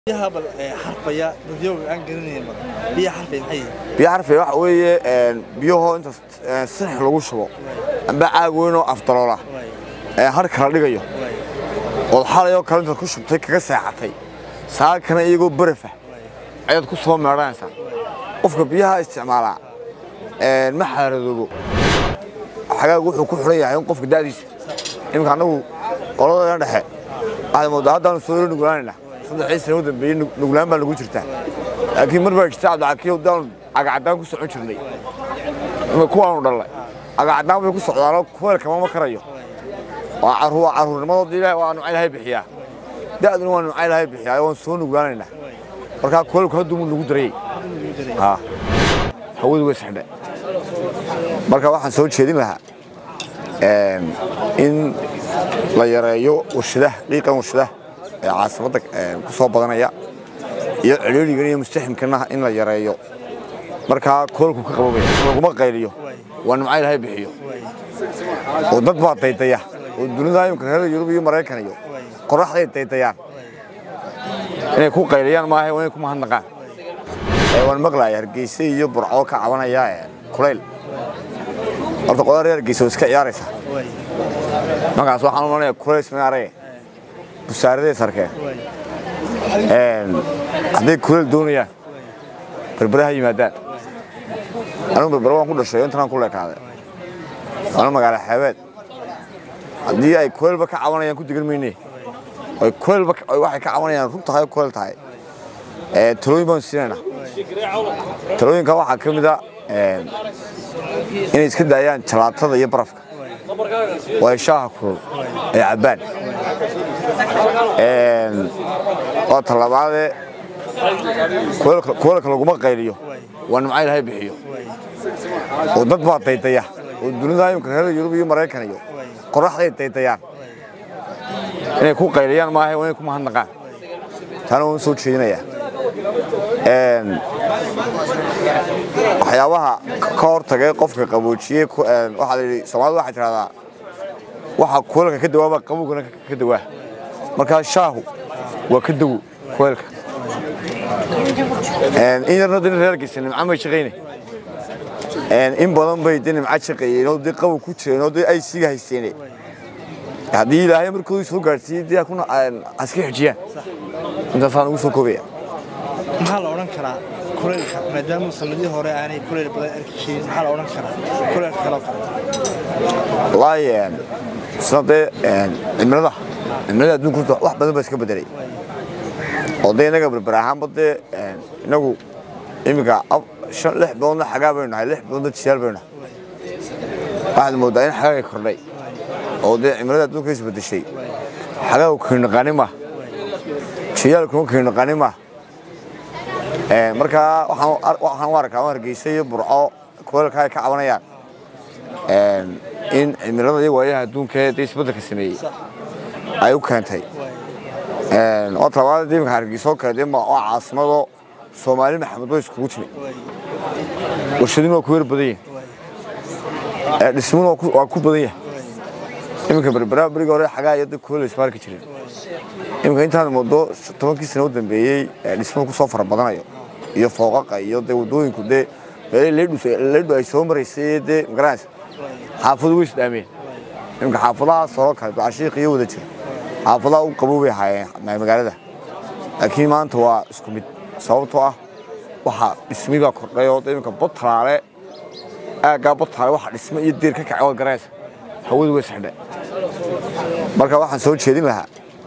biyaha bal xarfaya dadyooga aan garanaynin bal biyaha xarfaya maxay yihiin biyo xarfi waxa weeye biyahoo inta six lagu shubo amba caag weyn oo afdaloola ee har kala dhigayo ood xalayoo kale intaad ku shubtay kaga seexatay saakana iyagoo barafa ayaad ku soo meedhanaysaa qofka biyaha isticmaalaa ma xaaradoobo xagaagu wuxuu ku xidhan yahay in qofka da'diisa iminka annagu qoladana dhexe waxaad moodaa haddaanu soo yaro nuglaanayna saddexdii sano u dambeeyey nuglaan baa nagu jirtaa laakiin mar baa jirta cabdicakii daanu cagacaddaan ku socon jirnay kuwaanu dhallay cagacaddaan bay ku socdaanoo kuweelkama ma karayo waa carruurnimadood ilaah waa nucay lahay bixiyaa da'duna waa nucay lahay bixiyaa waan soo nuglaanaynaa markaa kuweelku hadduu nagu darayey hawadu way sexdhe marka waxaan soo jeedin lahaa in la yareeyo warshadaha qiiqan warshadaha ee caasimada ku soo badanaya iyo celiiligan iyo mustaximkana in la yareeyo markaa koolku ka qababaya laguma qayliyo waa nimca ilahay bixiyo oo dad baa daydaya oo dunida imika reer yurub iyo maraykan iyo qoraxday daydayaan inay ku qayliyaan maaha waa inay ku mahadnaqaan waan maqlaya hargeysa iyo burco ka cabanaya kulayl horta qodaa reer hargeysa iska ciyaaraysa markaas waxaan u malaya kulayl smaaree busaaraday sarkeen hadday kulayl doonayaan berberaha yimaadaan anigu berbera waan ku dhashay intanaan ku leekaaday waana magaalo xeebeed haddii ay kulaylba ka cabanayaan ku degan mayne ay kulaylba waxay ka cabanayaan run tahay kulayl tahay talooyin baan siinayna talooyinka waxaa ka mid a inay iska daayaan jalaatada iyo barafka waa shaaha kulul ay cabbaan waa talabaadee kuweelka laguma qayliyo waa nimca ilahay bixiyo oo dad baa daydaya oo dunida imika reer yurub iyo maraykan iyo qoraxday daydayaan inay ku qayliyaan maaha waa inay ku mahadnaqaan taana waan soo jeedinayaa waxyaabaha ka hortagay qofka qaboojiyey waxaa la yidhi soomaalida waxay tidhahdaa waxa kuweelka ka dawaaba qabowgana ka dawaa markaa shaahu waa ka dawo kuweelka in yarna dee reer geysa nimca may shaqayne in badan bay dee nimca shaqeeyeen oo dee qabow ku jireen oo dee ay siiga haysteene haddii ilaahay markoodii soo gaadhsiiyey dee kuna aska xijiyaan intaasaan ugu soo koobaya maxaa la odhan karaa kulaylka maadaama sanadii hore aanay kulayl badan arki jirin maxaa la odhan karaa kulaylka kaloo kale wallaahi sida dee cimilada cimilada adduunka wax badan baa iska bedelay oo dee innaga berber ahaanba dee innagu iminka shan lix biloodna xagaa baynu nahay lix biloodna jiyaal baynu nahay waxaad moodaa in xagaagay kordhay oo dee cimilada adduunka isbedeshay xagaagu kiinaqaani ma jiyaalkuma kiinaqaani ma markaa waxaan u arkaa hargeysa iyo burco kuweelka ay ka cabanayaan in cimilada iyo waayaha adduunka dee isbeddelka sameeyey ay u keentay oo talabaad imika hargeysoo kale dee waa caasimado soomaali maxamed way iskugu timi warshadin waa ku yar badan yahin dhismuna waa ku badan yahay iminka berbera berigii hore xagaa iyo dee kuweel ismaarki jirin iminka intaan moodo tobankii sano u dambeeyey dhismuhu ku soo fara badanayo iyo fooqaqa iyo dee waddooyinku dee leedhu ay soo maraysay dee magaranaysa xaafadu way isdhaameen iminka xaafadahaas horo kale ducashiiq iyo wada jira xaafadaha u qabow bay ahaayeen magaalada laakiin maanta waa isku mid sababtoo ah waxaa dhismi baa kordhay oo iminka botalaale aaggaa botalaale waxa dhisme iyo deer ka kacay waad garanaysa hawadu way sexdhe marka waxaan soo jeedin lahaa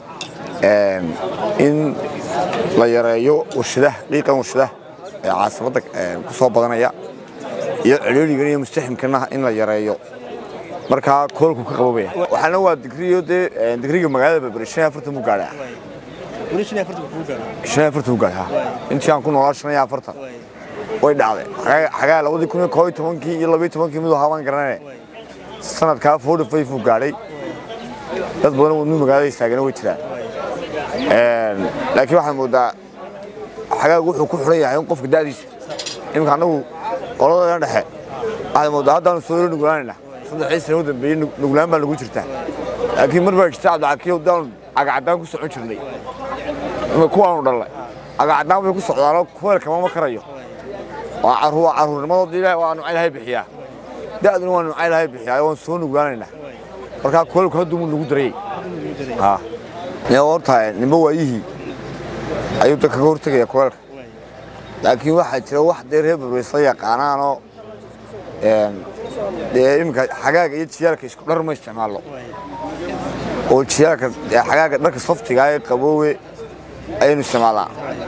in la yareeyo warshadaha qiiqan warshadaha ee caasimada ku soo badanaya iyo celiiligan iyo mustaximkana in la yareeyo markaa koolku ka qababaya waxaana waa digriyo dee digriga magaalada berbere shan iyo afartan buu gaadhaa weli shan iyo afartan kuu gaadho shan iyo afartan buu gaadhaa intii aan ku noolaa shan iyo afartan way dhacday xagaa labadii kun iyo koo iyo tobankii iyo labiyo tobankii miduu haabaan garanane sanadkaa forty five buu gaadhay dad badan wadnu magaalada istaagana way jiraan laakiin waxaad moodaa xagaagu wuxuu ku xidhan yahay in qofka da'diisa iminka annagu qoladana dhexe waxaad moodaa haddaanu soo yaro nuglaanayna saddexdii sano u dambeeyey nuglaan baa nagu jirtaa laakiin mar baa jirta cabdicakii daanu cagacaddaan ku socon jirnay kuwaanu dhallay agacadaan bay ku socdaanoo kuleelka mama karayo waa caruur caruurnimadoodii ilaah waa nuuca ilaahay bixiyaa da'duna waa nuuca ilaahay bixiyaa waan soo nuglaanaynaa markaa kuleelku hadduu mu nagu darayey ha yaa horta nimba waayihii ayuu dadka ka hortegaya kuleelka laakiin waxaa jira wax dee reer barbaysla yaqaanaanoo dee iminka xagaaga iyo jiyaalka isku dhar ma isticmaalno oo jiyaalka xagaaga dharka saftigaa ee qaboowe ayaynu isticmaalnaa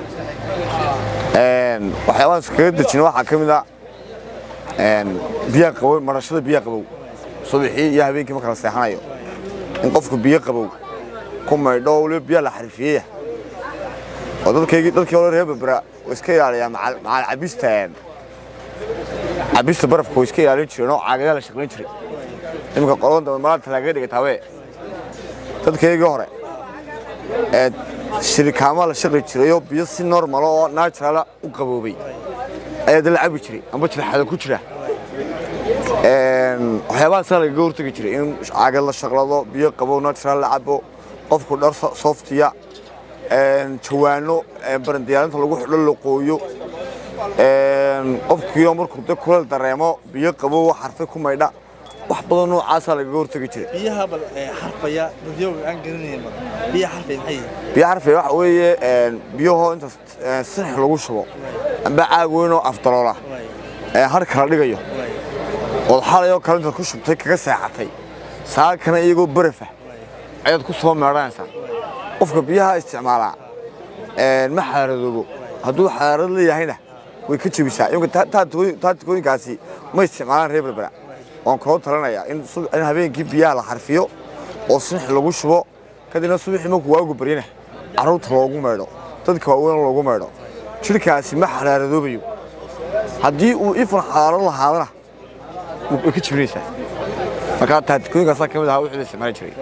waxyaabahan iskaga dejina waxaa ka mid a biyaha qabow marashada biyaha qabow subaxii iyo habeenkii marka la seexanayo in qofku biyo qabow ku maydho oo waliba biyaha la xarifiyeya oo dadkaygii dadkii hore reer berbera way iska ilaaliyaa macal cabista cabista barafka way iska ilaalin jireen oo caagadaha la shaqlayn jiray iminka qoladan dambe malaa talaagaga dhigatawe dadkaygii hore ee shirikaama la shaqli jirayoo biyo si normalo oo naturala u qaboobay ayaa da la cabi jiray amba jirxada ku jira waxyaabahaasaa lagaga hortegi jiray in caagad la shaqlado biyo qabow natural la cabo qofku dhar softiya jawaano barandiyaarinta lagu xidho la qooyo qofkiioo markuu de kuleel dareemo biyo qabow xarfe ku maydha wax badan noocaasaa lagaga hortegi jiray biyaha bal xarfaya dadyooga aan garanayn biyaha xarfaya maxay yihiin biyo xarfe waxa weeye biyahoo inta sixix lagu shubo amba caag weynoo afdaloola ee har kala dhigayo ood xalayoo kale intaad ku shubtay kaga seexatay saakana iyagoo barafa ayaad ku soo meedhanaysaa qofka biyaha isticmaalaa ma xaaradoobo hadduu xaarad leeyahayna way ka jebisaa imika taatikooyinkaasi ma isticmaalaan reer berbera waan kaloo talinayaa in habeenkii biyaha la xarfiyo oo sinix lagu shubo kadibna subaxii markuu waagu baryana carruurta loogu maydho dadka waaweyn loogu maydho jidhkaasi ma xaraaradoobayo haddii uu ifan xalaalo lahaadana way ka jebinaysaa markaa taatikooyinkaasaa ka mid ahaa wixii la isticmaali jiray